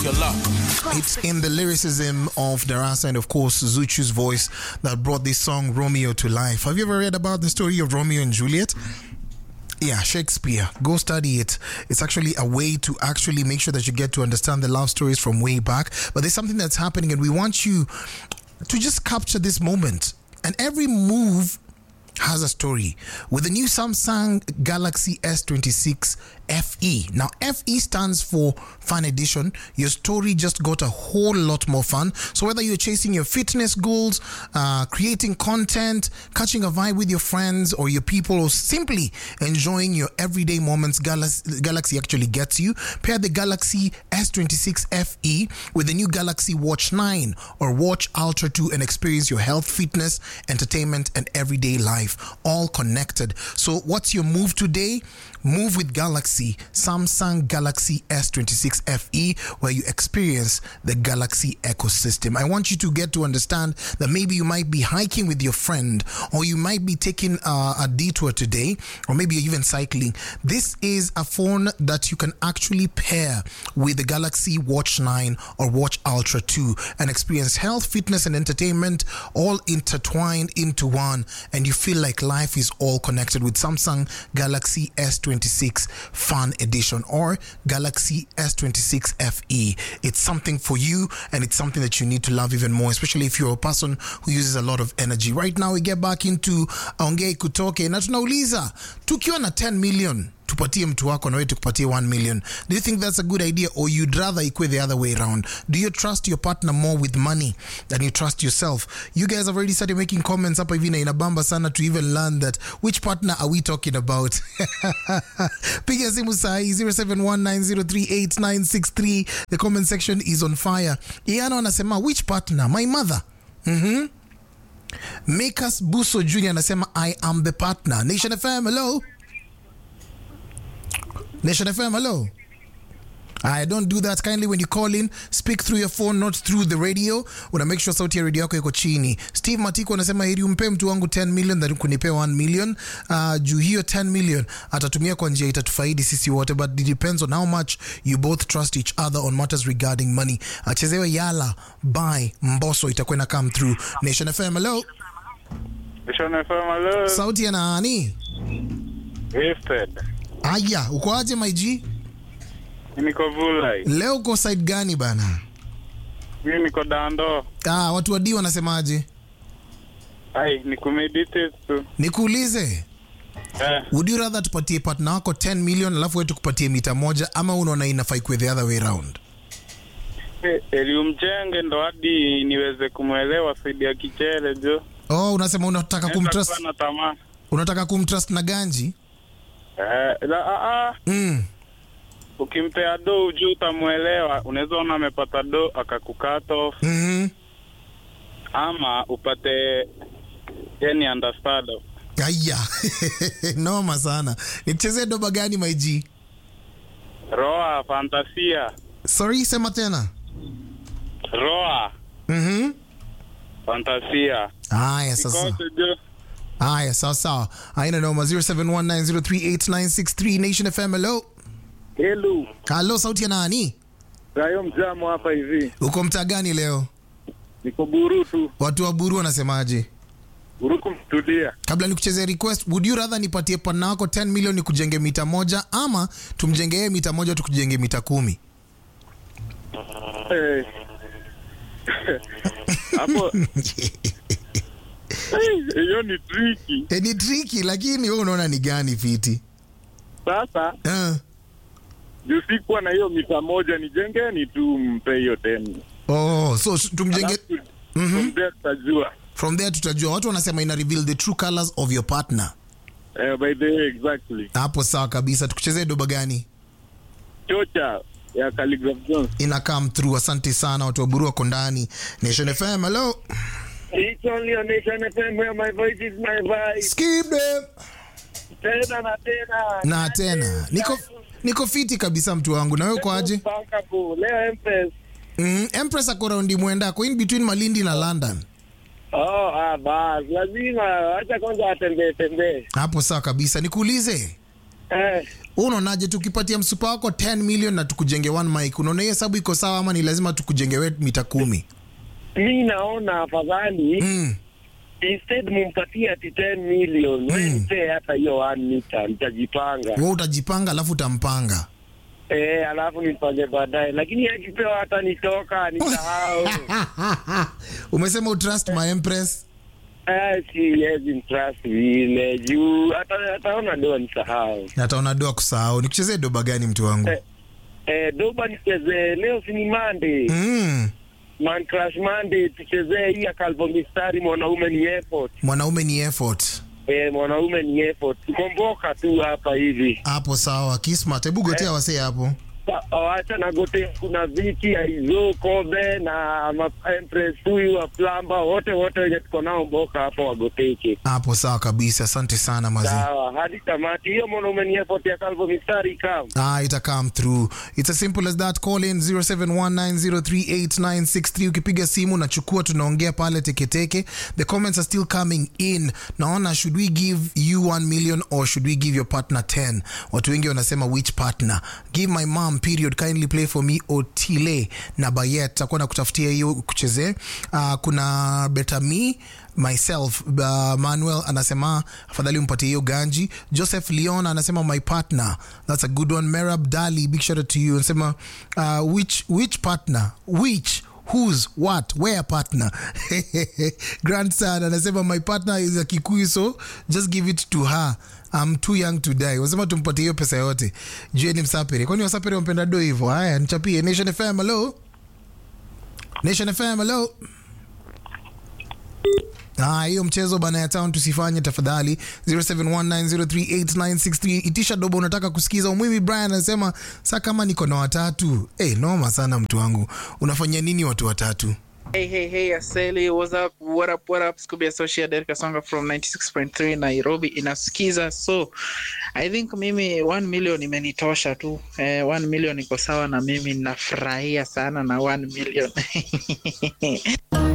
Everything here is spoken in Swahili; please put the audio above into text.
your luck. It's in the lyricism of Darasa and, of course, Zuchu's voice that brought this song Romeo to life. Have you ever read about the story of Romeo and Juliet? Yeah, Shakespeare. Go study it. It's actually a way to actually make sure that you get to understand the love stories from way back. But there's something that's happening, and we want you to just capture this moment. And every move has a story with the new Samsung Galaxy S26 FE. Now, FE stands for Fun Edition. Your story just got a whole lot more fun. So, whether you're chasing your fitness goals, uh, creating content, catching a vibe with your friends or your people, or simply enjoying your everyday moments, Galaxy, Galaxy actually gets you. Pair the Galaxy S26 FE with the new Galaxy Watch 9 or Watch Ultra 2 and experience your health, fitness, entertainment, and everyday life all connected. So, what's your move today? Move with Galaxy, Samsung Galaxy S26 FE, where you experience the Galaxy ecosystem. I want you to get to understand that maybe you might be hiking with your friend, or you might be taking uh, a detour today, or maybe you're even cycling. This is a phone that you can actually pair with the Galaxy Watch 9 or Watch Ultra 2 and experience health, fitness, and entertainment all intertwined into one, and you feel like life is all connected with Samsung Galaxy S26 Fun Edition or Galaxy S26 FE. It's something for you and it's something that you need to love even more, especially if you're a person who uses a lot of energy. Right now, we get back into Ongei Kutoke na tunauliza tukiwa na 10 million tupatie mtu wako na wewe tukupatie 1 million do you think that's a good idea or you'd rather ikwe the other way around do you trust your partner more with money than you trust yourself you guys have already started making comments hapa hivi na inabamba sana to even learn that which partner are we talking about piga simu saa hii 0719038963 the comment section is on fire iana anasema which partner my mother mm-hmm. Makas Buso Jr. anasema I am the partner. Nation FM, hello. Nation FM, hello. I don't do that kindly when you call in speak through your phone not through the radio una make sure sauti ya radio yako iko chini steve matiko anasema heri umpe mtu wangu 10 million than kunipea 1 million uh, juu hiyo 10 million atatumia kwa njia itatufaidi sisi wote but it depends on how much you both trust each other on matters regarding money achezewe yala by mboso itakuwa ina come through nation fm hello Nation FM, hello. sauti ya nani Gifted. aya uko aje maiji Niko Vulai. leo uko side gani bana Mimi niko Dando. ah, watu wa d wanasemaje Ai, ni kumeditate tu. nikuulize Eh, would you rather tupatie partner wako 10 million alafu wewe tukupatie mita moja ama unaona inafaa ikuwe the other way round eh, eli umjenge ndo hadi niweze kumwelewa saidi ya kichere jo. oh unasema unataka Naweza kumtrust kuwa na tamaa. unataka kumtrust na ganji Eh, la, ah, ah, mm. ukimpea do ujuu utamwelewa. Unaweza ona amepata do akakukata off mm-hmm. ama upate yani understand. aya noma sana nichezee doba gani maiji Roa fantasia. sorry sema tena Roa mm-hmm. fantasia. aya sasa Kote jo. aya sawa sawa aina noma 0719038963 nation fm hello Hello, halo sauti ya nani Rayo Mjamo hapa hivi. uko mtaa gani leo Niko Burutu, watu wa buru wanasemaje Buruku mtulia. kabla nikuchezea request would you rather nipatie partner wako 10 million nikujenge mita moja ama tumjenge yeye mita moja tukujenge mita kumi Eh. Hapo eh, hiyo ni tricky. e, ni triki lakini we unaona ni gani fiti Sasa uh. juu sikuwa na hiyo mita moja, nijengeni tu mpe hiyo teni. oh, so s- tumjenge Alafu, from there tutajua. from there tutajua watu wanasema ina reveal the true colors of your partner Eh, by the way, exactly. hapo sawa kabisa tukuchezee doba gani Chocha ya Calligraph Jones. ina come through asante sana watu wa buru wako ndani nation fm hello It's only on Nation FM where my voice is my voice. skip them Tena na tena. na tena niko niko fiti kabisa mtu wangu na wewe uko aje Bankabu, leo Empress. mm, empress ako raundi mwenda ako in between malindi na london Oh, ah, bas, lazima acha kwanza atembee tembee. hapo sawa kabisa nikuulize Eh, Wewe unaonaje tukipatia msupa wako 10 million na tukujenge one mic unaona hiyo hesabu iko sawa ama ni lazima tukujenge we mita kumi mi naona afadhali mm. instead mumpatie ati 10 million mm. wempee hata hiyo 1 mita nitajipanga wewe utajipanga alafu utampanga eh, alafu nifanye baadaye, lakini akipewa hata nitoka nisahau umesema utrust my empress Eh, siwezi trust vile juu hata ataona doa nisahau. nataona doa kusahau nikuchezee doba gani mtu wangu Eh. Eh, doba nichezee leo, si ni Monday mm. man crash Monday, tuchezee hii ya Calvo Mistari, mwanaume ni effort. mwanaume ni effort Eh, mwanaume ni effort, tukomboka tu hapa hivi. hapo sawa kismat hebu gotea wasee hapo Sa- Wacha na gote, kuna viki aizo kobe na ma- empress huyu wa plamba, wote wote wenye tuko nao mboka hapa wagoteke. hapo sawa kabisa asante sana mazi Sawa, hadi tamati. Hiyo mwanaume ni effort ya Calvo Mistari kam Ah, ita come through. It's as simple as that. Call in 0719038963 ukipiga simu nachukua tunaongea pale teketeke. The comments are still coming in. Naona should we give you 1 million or should we give your partner 10? Watu wengi wanasema which partner? Give my mom period kindly play for me Otile na Bayet. Takuwa na kutafutia hiyo kuchezee. Uh, kuna Better Me myself uh, manuel anasema afadhali umpatie hiyo ganji joseph leon anasema my partner that's a good one merab dali big shout out to you anasema uh, which, which partner which whose what where partner grandson anasema my partner is a kikuyu so just give it to her I'm too young to die wasema tumpatie hiyo pesa yote jueni msapere kwani wasapere wampenda do hivyo haya nichapie nation fm hello nation fm hello Ah, hiyo mchezo bana ya town tusifanye tafadhali 0719038963 itisha dobo unataka kusikiza umwimi brian anasema saa kama niko na watatu hey, noma sana mtu wangu unafanyia nini watu watatu Hey, hey, hey, Aseli, what's up? What up, what up? Scooby Associate Derek Kasonga from 96.3 Nairobi inasikiza. So, I think mimi 1 million imenitosha tu. Eh, 1 million iko sawa na mimi nafurahia sana na 1 million.